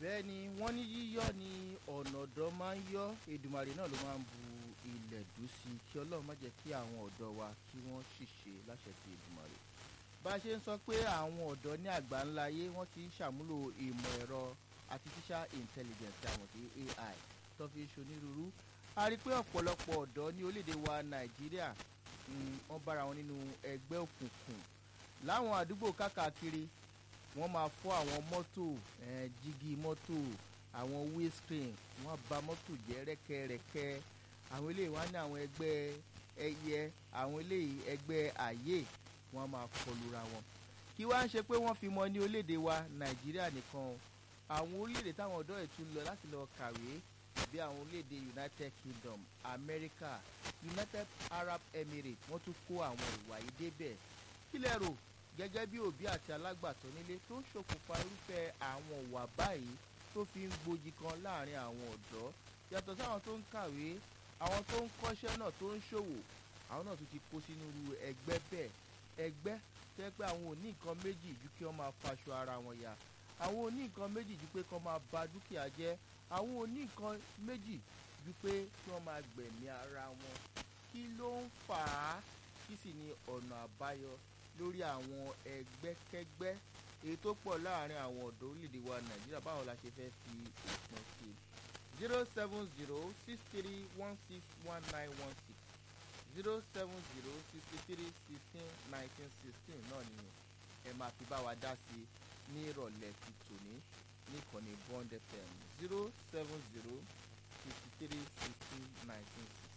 bẹ́ẹ̀ ni wọ́n ní yíyọ́ ni ọ̀nà ọ̀dọ́ máa ń yọ́ Èdùmàrè náà ló máa ń bu ilẹ̀ dùn sí i kí Ọlọ́run má jẹ́ kí àwọn ọ̀dọ́ wa kí wọ́n ṣìṣe láṣẹ ti Èdùmàrè bá a ṣe ń sọ pé àwọn ọ̀dọ́ ní àgbáńlá ayé wọ́n ti ń ṣàmúlò ìmọ̀ ẹ̀rọ artificial intelligence àwọn tí AI tó fi ń ṣonírúurú a rí i pé ọ̀pọ̀lọpọ̀ ọ̀dọ́ ní orílẹ̀-èdè wa Nàìjíríà wọ́n bára wọn nínú ẹgbẹ́ òkùnkùn láwọn àdúgbò káàkiri wọ́n máa fọ́ àwọn mọ́tò jígí mọ́tò àwọn windscreen wọ́n bà mọ́tò jẹ́ rẹ́kẹ́rẹ́kẹ́ àwọn eléyìí wá ní àwọn ẹgbẹ́ ẹyẹ àwọn eléyìí ẹgbẹ́ àyè wọ́n máa kọlura wọn kí wá ń ṣe pé wọ́n fi mọ ní orílẹ̀-èdè wa Nàìjíríà nìkan àwọn orílẹ̀-èdè táwọn ọ̀dọ́ ẹ̀ tún lọ láti lọ kàwé bí àwọn orílẹ̀-èdè United Kingdom America United Arab Emirates wọ́n tún kó àwọn ìwà yìí débẹ̀ kí lẹ rò gẹ́gẹ́ bí òbí àti alágbàtọ́ nílé tó ń ṣokùnfà irúfẹ́ àwọn ìwà báyìí tó fi ń gbòjì kan láàrin àwọn ọ̀dọ́ yàtọ̀ sáwọn tó ń kàwé àwọn tó ń kọ́ṣẹ́ náà tó ń ṣòwò àwọn náà tún ti kó sínú irú ẹgbẹ́ bẹ́ẹ̀ ẹgbẹ́ tẹ́ pé àwọn ò ní nǹkan méjì ju kí wọ́n máa faṣọ ara wọn ya àwọn ò ní nǹkan méjì ju pé kí wọ́n máa ba dúkìá jẹ́ àwọn ò ní nǹkan méjì ju pé kí wọ́n máa gbẹ̀mí ara wọn kí ló ń fà á kí sì ni ọ̀nà àbáyọ lórí àwọn ẹgbẹ́kẹ́gbẹ́ èyí tó pọ̀ láàrin àwọn ọ̀dọ́ orílẹ̀-èdè wa nàìjíríà báwo la ṣe fẹ́ fi òpin sí i zero seven zero six three one six one nine one six zero seven zero sixty three sixteen nineteen sixteen náà ni ẹ máa fi bá wa dá sí i ní ìrọ̀lẹ́ ti tòní ní ìkànnì Bond FM zero seven zero sixty three sixteen nineteen sixteen.